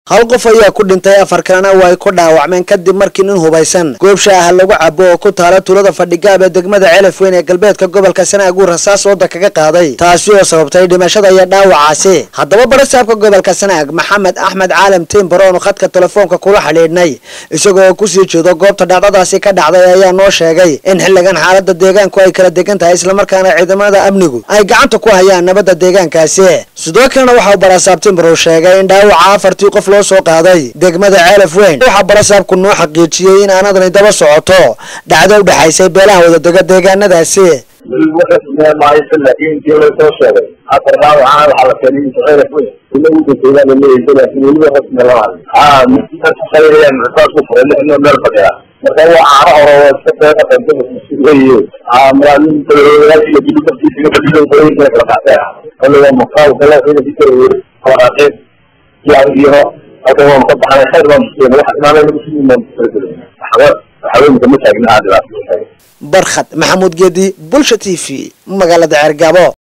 hal qof ayaa ku dhintay afar kalena waa ay ku dhaawacmeen kadib markii nin hubaysan goob shaaha lagu cabo oo ku taala tuulada fadhigaab ee degmada celaf weyn ee galbeedka gobolka sanaag uu rasaas wadda kaga qaaday taasi oo sababtay dhimashada iyo dhaawacaasi haddaba barasaabka gobolka sanaag maxamed axmed caalam timbaro oonu khadka telefoonka kula xidhiidhnay isagoo kusii jeedo goobta dhacdadaasi ka dhacday ayaa noo sheegay in xilligan xaalada deegaanku ay kala degan tahay islamarkaana ciidamada amnigu ay gacanta ku hayaan nabadda deegaankaasi sidoo kalena waxauu barasaab timbaro sheegay in dhaawaca afartii qof loo soo qaaday degmada ceelaf weyn waxaa barasaabku noo xaqiijiyey in aanadani daba socoto dhacdo u dhexaysay beelaha wadadega deegaanadaasi laakiin intii loo soo sheegay afar dhaawacana waxaa la keenay inta ceelaf weyn ina u dantaydaa la leeyahay laakiin weliba rasmi lama hadlin haa maqayrayaan rasaas ku furay lixnoo meel fadhiya marka waa caano hore waa iska deeqa qanjada weeye haa malaamin dalooyaal iyo gidi dartiisa badilay qooyinka kala qaatay kale waa maqaal kale ciidankii kala weeri waraaqeen iyo halkan waan ka baxnay khayr baan museen wax imaanay nagu sii imaan waxba waxaweenka ma taagna haa dhibaato barkhad maxamuud geedi bulsha t v magaalada ceergabo